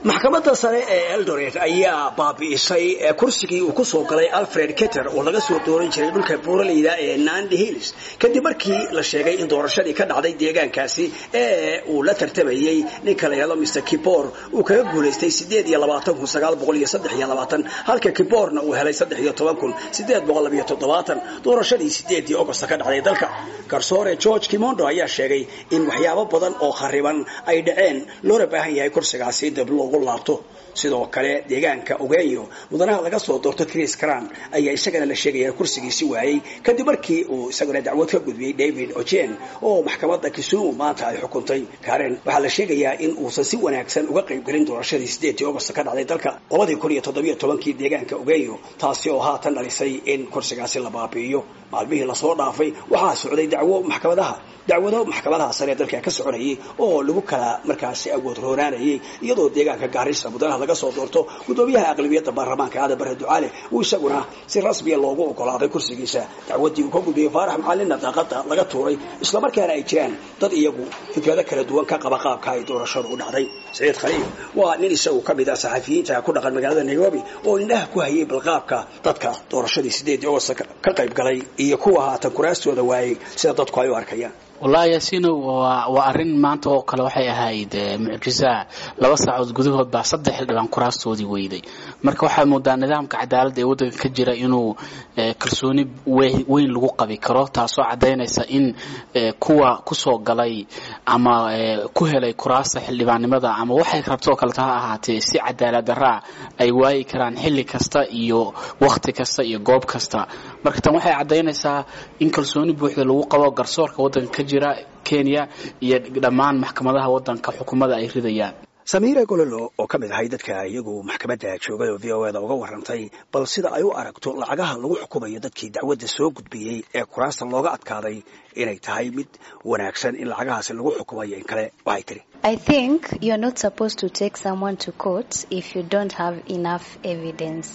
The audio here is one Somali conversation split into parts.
maxkamadda sare ee eldoret ayaa baabi'isay kursigii uu ku soo galay alfred keter oo laga soo dooran jiray dhulka buuraleyda ee nandi hills kadib markii la sheegay in doorashadii ka dhacday deegaankaasi ee uu la tartamayey ninka la yidhahdo mr kibor uu kaga guulaystay sideed iyo labaatan kun sagaal boqol iyo saddex iyo labaatan halka kiborna uu helay saddex iyo toban kun sideed boqol labiyo toddobaatan doorashadii sideedii augosta ka dhacday dalka garsoore george kimondo ayaa sheegay in waxyaabo badan oo khariban ay dhaceen loona baahan yahay kursigaasi dib loogu laabto sidoo kale deegaanka ogeyo mudanaha laga soo doorto chris cran ayaa isagana la sheegaya kursigiisi waayey kadib markii uu isaguna dacwad ka gudbiyey david ojen oo maxkamadda kisumu maanta ay xukuntay karen waxaa la sheegayaa in uusan si wanaagsan uga qaybgelin doorashadii sideedii augost ka dhacday dalka labadii kun iyo toddobiyo tobankii deegaanka ogeyo taasi oo haatan dhalisay in kursigaasi la baabi'iyo maalmihii lasoo dhaafay waxaa socday dacwo maxkamadaha dacwado maxkamadaha sare ee dalka ka soconayay oo lagu kala markaasi awood roonaanayay iyadoo deegaanka gaarisa mudanaha laga soo doorto gudoomiyaha aqlabiyadda baarlamaanka aadan bare ducaale uu isaguna si rasmiya loogu ogolaaday kursigiisa dacwaddii uu ka gudbiyey faarax macalinna daaqada laga tuuray islamarkaana ay jiraan dad iyagu fikrado kala duwan ka qaba qaabka ay doorashadu u dhacday saciid khaliil waa nin isagu ka mid ah saxafiyiinta ku dhaqan magaalada nairobi oo indhaha ku hayay balqaabka dadka doorashadii sideedii augost ka qayb galay iyo kuwa haatan kuraastooda waayey sida dadku ay u arkayaan wallaahi yaasiino waa waa arrin maanta oo kale waxay ahayd mucjisa laba saacood gudahood baa saddex xildhibaan kuraastoodii weyday marka waxaa moodaa nidaamka cadaaladda ee waddanka ka jira inuu kalsooni weyn lagu qabi karo taasoo caddaynaysa in kuwa kusoo galay ama ku helay kuraasta xildhibaannimada ama waxay rabtoo kaleta ha ahaatee si cadaalad daraa ay waayi karaan xilli kasta iyo wakhti kasta iyo goob kasta marka tan waxay caddaynaysaa in kalsooni buuxda lagu qabo garsoorka waddanka ka jira kenya iyo dhammaan maxkamadaha waddanka xukuumada ay ridayaan samiira gololo oo ka mid ahay dadka iyagu maxkamadda joogay oo v o eda uga warantay bal sida ay u aragto lacagaha lagu xukumayo dadkii dacwadda soo gudbiyey ee kuraasta looga adkaaday inay tahay mid wanaagsan in lacagahaasi lagu xukumayo in kale waxay tiri I think you're not supposed to take someone to court if you don't have enough evidence.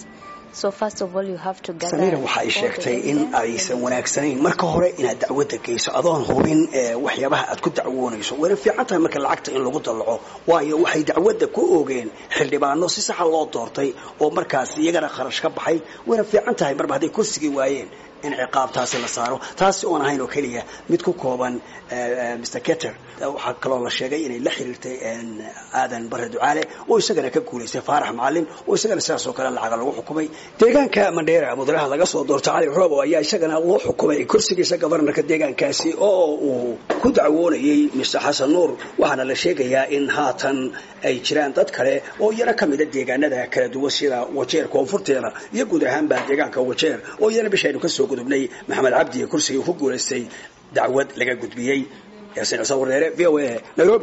samiira waxa ay sheegtay in aysan wanaagsanayn marka hore inaad dacwadda geyso adoon hubin waxyaabaha aad ku dacwoonayso wayna fiican tahay marka lacagta in lagu dallaco waayo waxay dacwadda ku oogeen xildhibaano si saxa loo doortay oo markaas iyagana kharash ka baxay wayna fiican tahay marba hadday kursigii waayeen in ciqaabtaasi la saaro taasi oon ahayn oo keliya mid ku kooban mr keter waxaa kaloo la sheegay inay la xiriirtay aadan bare ducaale oo isagana ka guulaystay faarax macalin oo isagana sidaas oo kale lacaga lagu xukumay deegaanka mandheera mudanaha laga soo doorto cali robo ayaa isagana loo xukumay kursigiisa gobarnarka deegaankaasi oo uu ku dacwoonayey mr xasan nuur waxaana la sheegayaa in haatan ay jiraan dad kale oo iyana ka mida deegaanada kala duwan sida wajeer koonfurteeda iyo guud ahaanba deegaanka wajeer oo iyana bishaynu kasoo gudubnay maxamed cabdi kursigii ku guulaystay dacwad laga gudbiyey yaasiin ciise wareere v o a nairobi